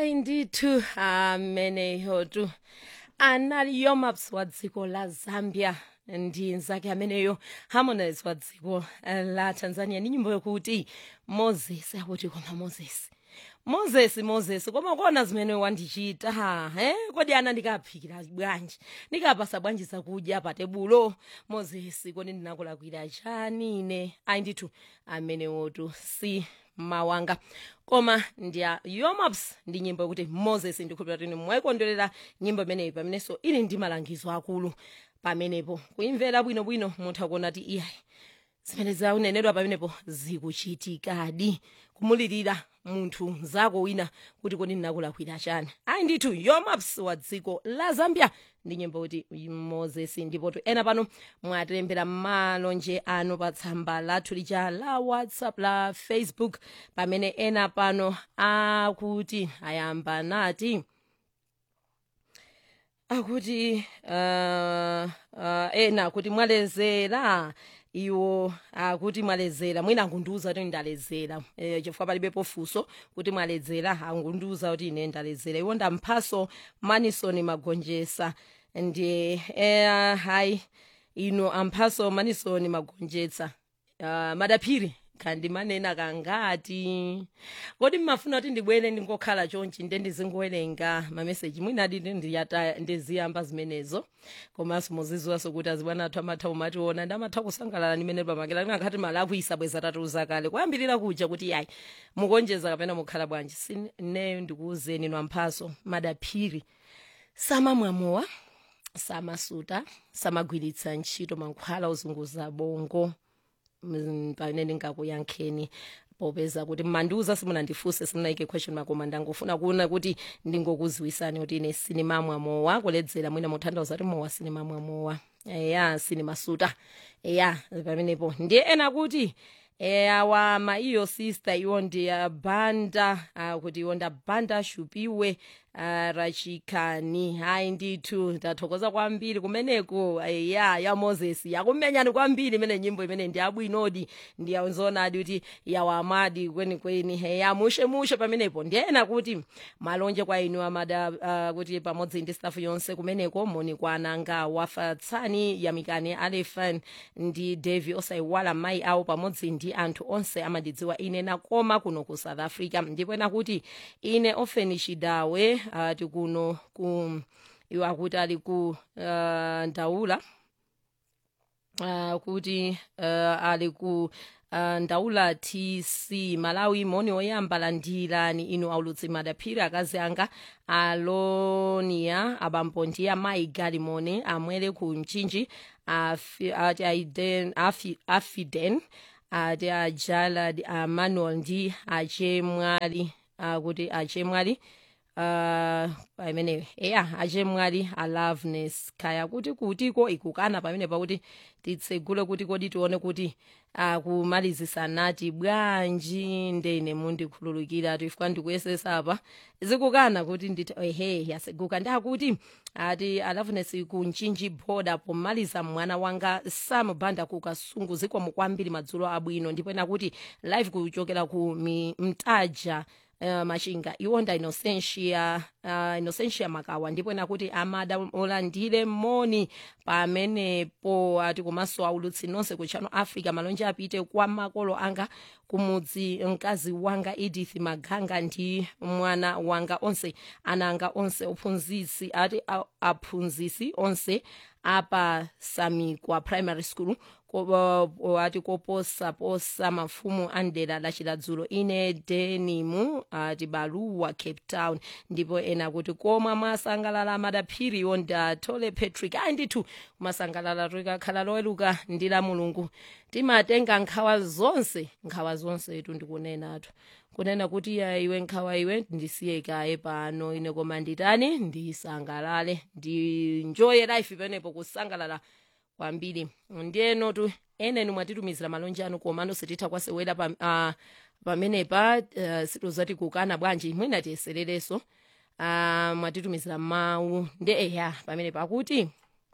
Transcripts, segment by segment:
hayi ndithu ameneyotu analiyo maps wa dziko la zambia ndi nzake ameneyo harmonize wa dziko la tanzania ni nyimbo yokuti moses akuti koma moses moses moses koma kuona zimene wandichita eh kodi ana ndikaphikira bwanji ndikapasa bwanji zakudya pa tebulo moses kodi ndinakulakwira chani ine ayi ndithu amenewotu si mawanga koma ndiya yomaps ndi nyimbo yokuti moses ndikhulupira tini mwayikondwerera nyimbo imeneyi pamenenso ili ndi malangizo akulu pamenepo kuimvera bwinobwino mutha kuona ti iyayi zimene zaunenedwa pamenepo zikuchitikadi kumulirira munthu mzako wina kuti kodi ndinakulakwira chani ayi ndithu yomaps wa dziko la zambia ndi nyimbo kuti moses ndipotu ena pano mwatilembera malonje anu pa tsamba lathu lija la whatsapp la facebook pamene ena pano akuti ayamba nati akuti uh, uh, ena kuti mwalezera iwo akuti mwalezera mwina angundiuza kuti ndalezera e, chifukwa palibepo funso kuti mwalezera angundiuza kuti ine ndalezera iwo ndamphaso manisoni magonjesa ndiye e, hayi ino amphaso manisoni magonjetsa uh, madaphiri kandi manena kangati kodi mmafuna kuti ndibwere ndingokhala chonchi nde ndizingowerenga mameseji mwina aditi ndiziyamba zimenezo komanso muziziwaso kuti azibwana athu amatha umationa ndamatha kusangalala ndimene pamakela tingakhati mali akuisa bweza tatuza kale kuyambirira kuja kuti yayi mukonjeza kapena mukhala bwanji sineyo ndikuwuzeni nwamphaso madaphiri samamwamowa samasuta samagwiritsa ntchito mankhwala ozunguza bongo pamene ndingakuyankheni popeza kuti mmandiuza simunandifunse simunayike question mark koma ndangofuna kuona kuti ndingokuziwisani kuti ine sinimamwa mowa kuledzera mwina mutanthauza kuti mowa sinimamwa mowa eya sinimasuta eya pamenepo ndiye ena kuti eyawa maiyo sister iwo ndiyabhanda uh, kuti iwo ndabhanda shupiwe uh, rachikani hayi ndithu ndathokoza kwambiri kumeneko ya ya moses yakumenyani kwambiri imene nyimbo imene ndiyabwinodi ndiyazonadi kuti yawamadi kwenikweni heya mushe mushe pamenepo ndiyena kuti malonje kwa inu amada uh, kuti pamodzi ndi staff yonse kumeneko moni kwa ananga wafatsani yamikani alefan ndi devi osayiwala mayi awo pamodzi ndi anthu onse amandidziwa ine nakoma kuno ku south africa ndipo ena kuti ine ofeni chidawe uh, tikuno ku iwo akuti ali ku uh, ndaula uh, kuti uh, ali ku uh, ndaula tc malawi moni oyamba landirani inu aulutsi madaphiri akazi anga alonia abambo ndi amayi galimoni amwere ku mchinji afi, ati aiden, afi, afiden ati ajalad amanuel ndi achemwali akuti achemwali uh, pameneyo eya achemwali aloveness kaya kuti kutiko ikukana pamene pakuti titsegule kuti kodi tione kuti akumalizisa nati bwanji ndene mundikhululukira tifika ndikuyesesa apa zikukana kuti nditi ehe yaseguka ndakuti ati aloveness kunchinji boda pomaliza mwana wanga samubhanda kukasungu zikomo kwambiri madzulo abwino ndipo ena kuti live kuchokera ku mtaja Uh, machinga iwonda inosentia uh, inosentia makawa ndipo nakuti amada olandire moni pamenepo ati komanso aulutsi nonse ku channel africa malonje apite kwa makolo anga kumudzi mkazi wanga edith maganga ndi mwana wanga onse ana anga onse ophunzitsi ati aphunzitsi onse apa samikwa primary school ati koposaposa mafumu andera lachiladzulo ine denimu ati baluwa cape town ndipo ena kuti koma mwasangalala madaphiriwo ndatole patrick ayi ndithu masangalala tikakhala loweluka ndi la mulungu timatenga nkhawa zonse nkhawa zonse tu ndikunenatu kunena kuti ya iwe nkhawa iwe ndisiye kaye pano ine koma nditani ndisangalale ndinjoye life penepo kusangalala kwambiri ndiyeno tu eneni mwatitumizira malonje anu komano sititha kwasewera pa, uh, pamenepa uh, situzati kukana bwanji mwina tiyeserereso uh, mwatitumizira mawu ndi eya pamenepa akuti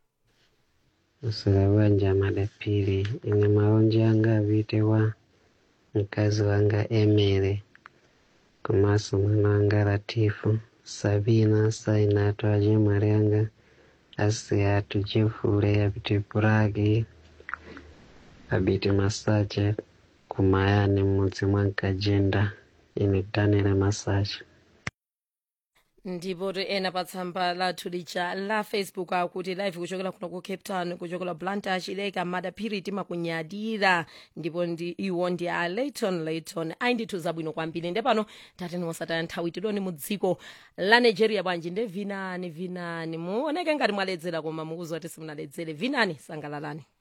usula bwanja madaphiri ine malonje anga apite wa mkazi wanga emere komanso mwana wanga latifu sabina sainato ajimalyanga asiyatu jifule apite puraki abiti masache kumayani mmudzi mwa nkajenda ine daniel masache ndipo ti ena pa tsamba lathu lija la facebook akuti live kuchokera kuno ku cape town kuchokera blantyre chileka madaphiri timakunyadira ndipo ndi iwo ndi a layton layton ayi ndithu zabwino kwambiri nde pano tateni osataya nthawi tidoni mu dziko la nigeria bwanji nde vinani vinani muoneke ngati mwaledzera koma mukuzwa kuti simunaledzere vinani sangalalani